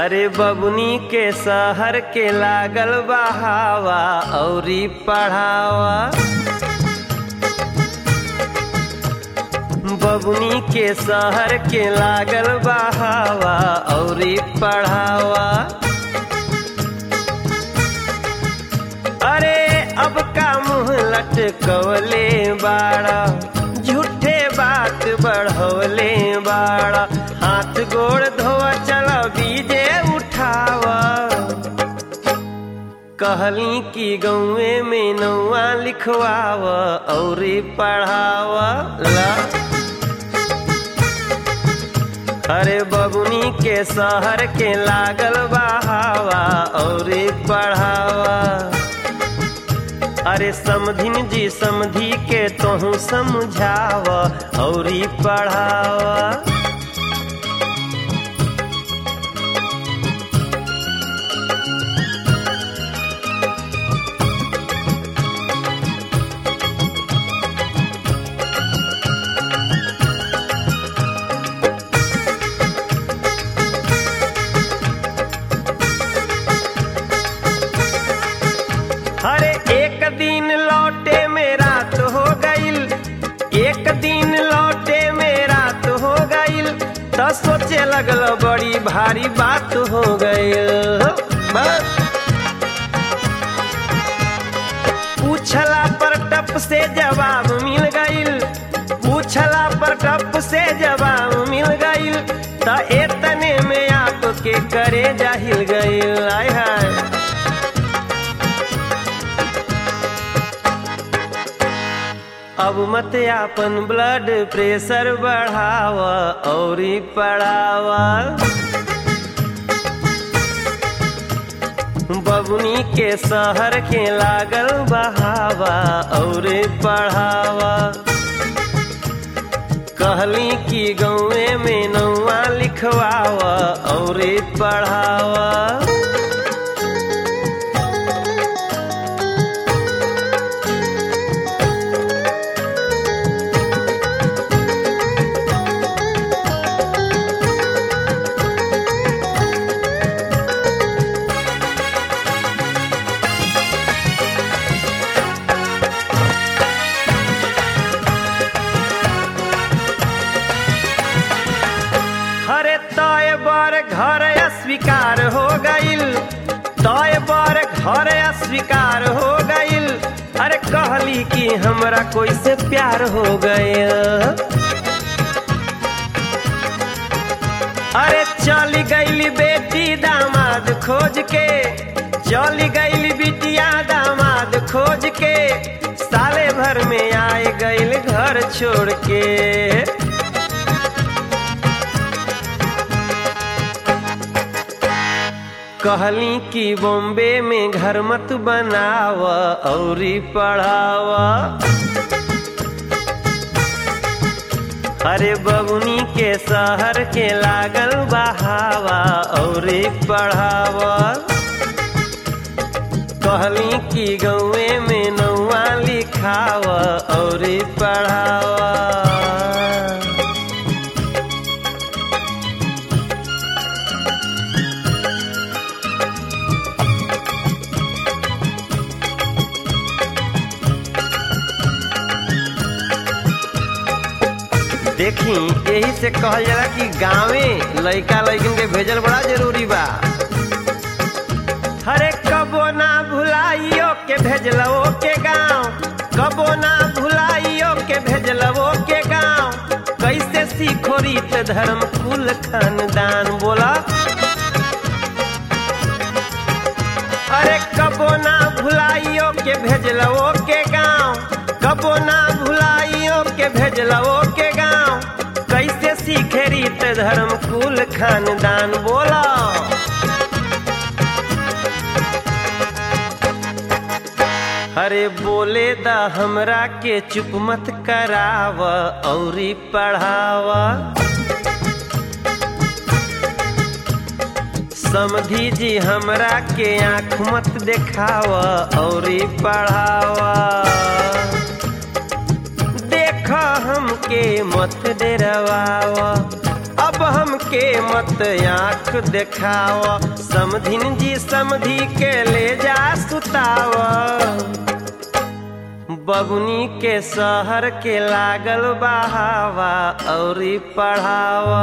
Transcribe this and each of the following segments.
अरे बबुनी के शहर के लागल बहावा औरी पढ़ावा बबुनी के शहर के लागल बहावा औरी पढ़ावा अरे अब का मुंह लटकवले बाड़ा झूठे बात बढ़वले बाड़ा हाथ गोड़ धोआ चल बीजे उठावा कहली कि गौए में नौआ लिखवाव और पढ़ावा ला अरे बबुनी के शहर के लागल बहावा और पढ़ावा अरे समधिन जी समधी के तोहू समझाव और पढ़ावा अरे एक दिन लौटे में रात हो गईल एक दिन लौटे में रात हो गईल तो सोचे लगल बड़ी भारी बात हो गईल बस पूछला पर टप से जवाब मिल गईल पूछला पर टप से जवाब मिल गईल तो एतने में आपके करे जाहिल गईल आय हाय अब मत आपन ब्लड प्रेशर बढ़ावा और पढ़ावा बबुनी के शहर के लागल बहावा और पढ़ावा कहली कि गौए में नौआ लिखवावा और पढ़ावा हरे तय बर घर अस्वीकार हो गईल तय बर घर अस्वीकार हो गईल अरे कहली कि हमरा कोई से प्यार हो गईल अरे चली गईली बेटी दामाद खोज के चली गईली बिटिया दामाद खोज के साले भर में आए गईल घर छोड़ के कहली कि बॉम्बे में घर मत बनाव और पढ़ावा अरे बबुनी के शहर के लागल बहावा और पढ़ावा कहली कि गौए में नौआ लिखाव और पढ़ावा देखी यही से कहल जाला कि गांवे लइका लइकन के भेजल बड़ा जरूरी बा हरे कबो ना भुलाइयो के भेजलवो के गांव कबो ना भुलाइयो के भेजलवो के गांव कैसे सीखो रीत धर्म कुल खानदान बोला अरे कबो ना भुलाइयो के भेजलवो के गांव कबो ना भुलाइयो के भेजलवो के गांव कैसे सीखे रीत धर्म कुल खानदान बोला अरे बोले दा हमरा के चुप मत कराव औरी पढ़ावा समधी जी हमरा के आँख मत देखाव और पढ़ावा देख हमके मत डरवाव अब अब हमके मत आँख देखाव समधिन जी समधी के ले जा सुताव बबुनी के शहर के लागल बहावा औरी पढ़ावा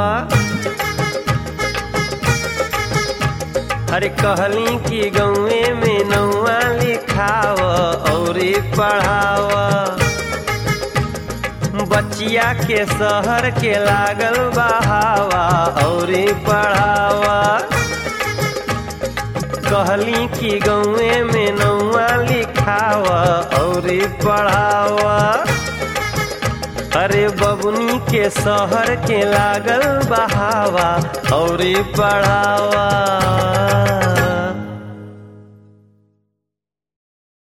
अरे कहली कि गौए में नौआ लिखाव औरी पढ़ाव बचिया के शहर के लागल बहावा औरी पढ़ावा कहली कि गौए में नौआ लिखावा औरी पढ़ावा अरे बबुनी के शहर के लागल बहावा औरी पढ़ावा